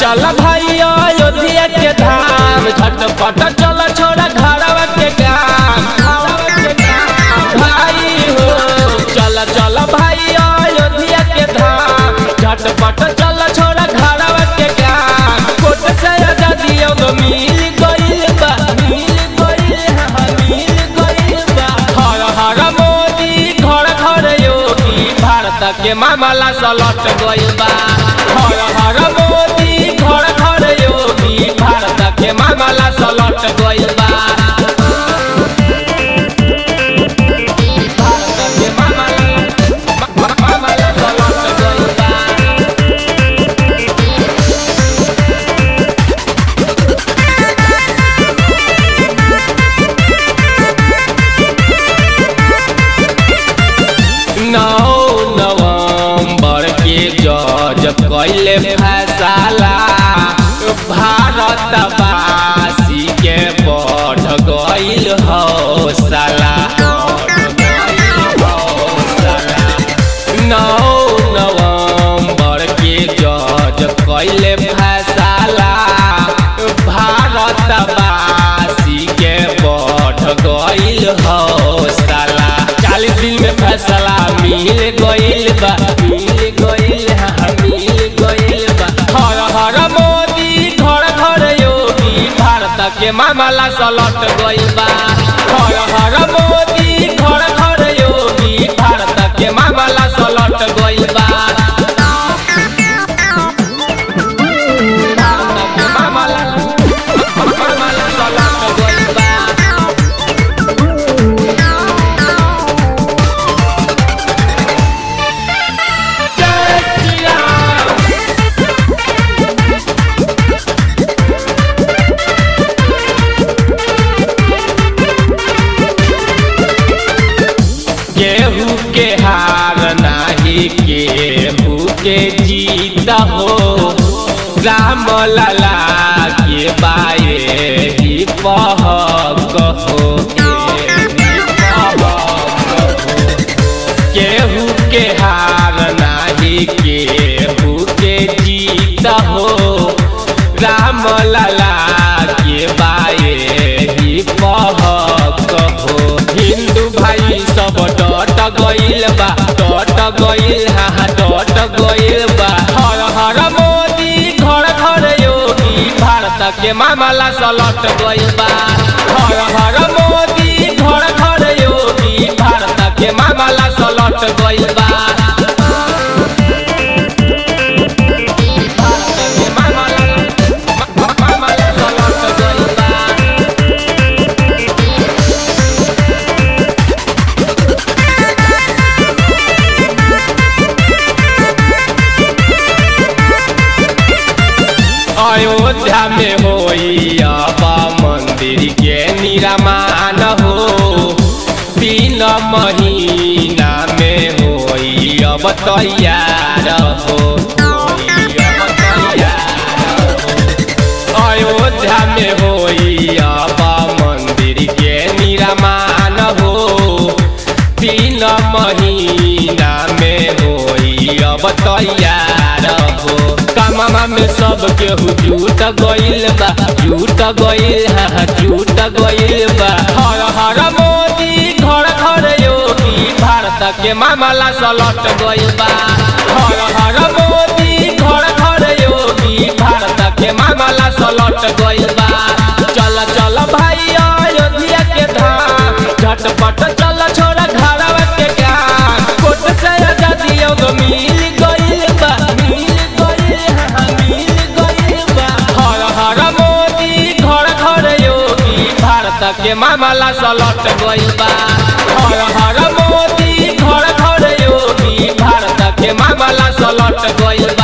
चल भाई अयोध्या के धाम झटपट चल छोड़ा घरवा के काम भाई हो चल चल भाई अयोध्या के धाम झटपट चल छोड़ा घरवा के काम कोट से आजादी अब मिल गइल बा मिल गइल हा मिल गइल बा हर हर मोदी घर घर योगी भारत के मामला सलट गइल बा हर हर मोदी घर घर योगी भारत के मामला सलट गइल बा भारत के मामला मामला सलट गइल बा नौ नवंबर के जज कैले फैसला भारत वासी के बढ़ गइल हौसला नौ नवंबर के जज कैले फैसला भारत वासी के बढ़ गइल हौसला चालीस दिन में फैसला मिल गइल बा मिल गइल हा मिल गइल बा हर हर मोदी घर घर योगी भारत के मामला सलट गइल बा हर हर मोदी घर घर योगी भारत के मामला सलट गइल बा भारत के मामला मामला सलट गइल बा जय श्री राम केहू के हार नाही केहू के जीत हो राम लला के बाए ही पहक हो केहू के हार नाही केहू के जीत हो राम लला के बाए ही पहक हो हिंदू भाई सब डट गइल बा डट गइल हा डट गइल बा हर हर मोदी घर घर योगी भारत के मामला सलट गइल बा हर हर मोदी घर घर योगी भारत के मामला सलट गइल बा भारत के मामला मामला सलट गइल बा अयोध्या में होई अब मंदिर के निर्माण हो तीन महीना में होई अब तैयार हो होई अब तैयार हो। अयोध्या में होई अब मंदिर के निर्माण हो तीन महीना में होई अब तैयार हो काममा में सब केहू जुट गइल बा जुट गइल हा जुट गइल बा हर हर मोदी घर घर योगी भारत के मामला सलट गइल बा हर हर मोदी घर घर योगी भारत के मामला सलट गइल बा चल चल भाई अयोध्या के धाम झटपट चल छोड़ा घरवा के काम कोट से आजादी अब मिल गइल बा मिल गइल हा मिल गइल बा हर हर मोदी घर घर योगी भारत के मामला सलट गइल बा हर हर मोदी घर घर योगी भारत के मामला सलट गइल बा